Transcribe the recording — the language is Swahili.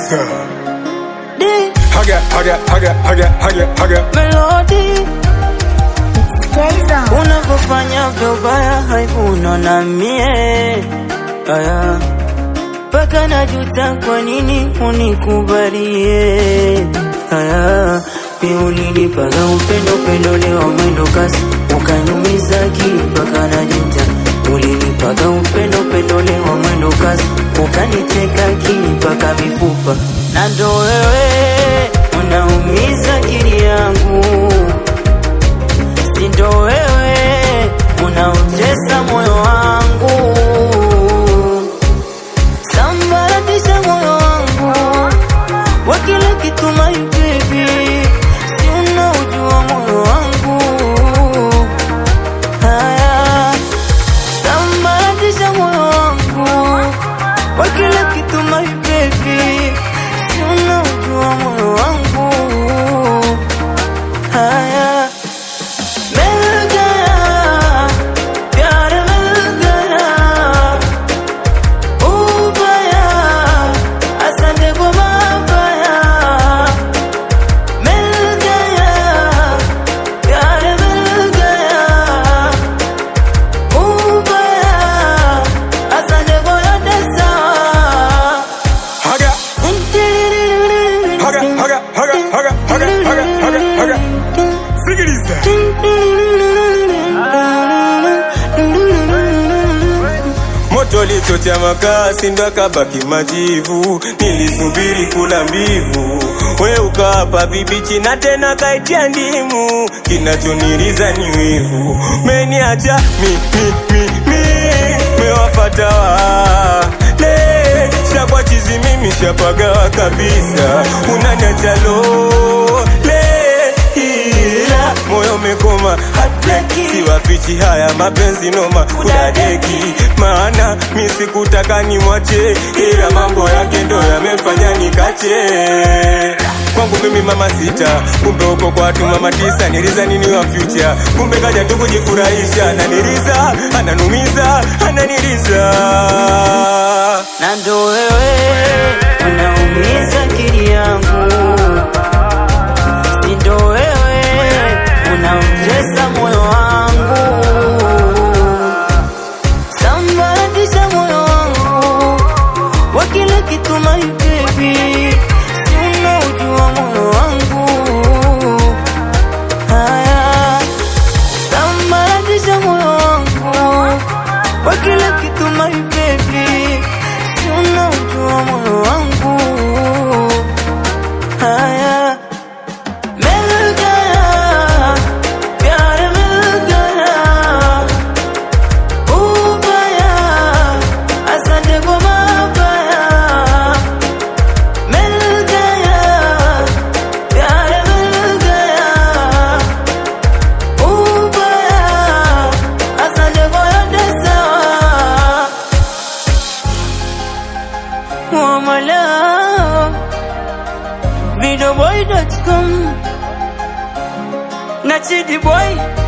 Sikiliza. Di Haga, haga, haga, haga, haga, haga. melodi Sikiliza. unavyofanya vyobaya haibuno na mie aya mpaka najuta kwa nini unikubalie aya mi ulinipaga upendo upendo leo mwendo kasi ukanyumiza akili mpaka najuta ulinipaga upendo upendo leo mwendo kasi ukaniteka akili mpaka mifupa na ndo wewe unaumiza akili yangu sindo wewe unaotesa moyo wangu sambaratisha moyo wangu wa kila kitu my baby si unaujua moyo wangu haya sambaratisha moyo wangu wa kila kitu my baby si unaujua moyo wangu haya मिल गया प्यार मिल गया उबया असद गुमा गया मिल गया प्यार मिल गया उबया असद गोया दसा Haga, haga, haga, haga, haga, haga, haga, haga, haga. Sikiliza. Moto lichocha makasi ndo akabaki majivu, nilisubiri kula mbivu, we ukawapa vibichi na tena kaitia ndimu, kinachoniriza ni wivu, meniacha mi mi mi mi, mewafata wale shakwa chizi mimi shapagawa kabisa, unaniacha lole ila moyo umekoma siwafichi haya mapenzi noma kudadeki maana mi sikutaka nimwache ila mambo yake ndo yamefanya nikache kwangu mimi mama sita kumbe uko kwa watu mama tisa niliza nini wa future kumbe kaja tu kujifurahisha ananiriza ananumiza ananiriza na ndo wewe unaumiza akili yangu, si ndo wewe unautesa moyo wangu, sambaratisha moyo wangu wa kila kitu my baby, si unaujua moyo wangu haya sambaratisha moyo wangu wa kila kitu my baby, si unaujua moyo wangu haya मिल गया प्यार मिल गया उबया असद गुमा गया मिल गया प्यार मिल गया उबया असद गोया दसा Wamala Videoboy.com Nachidi boy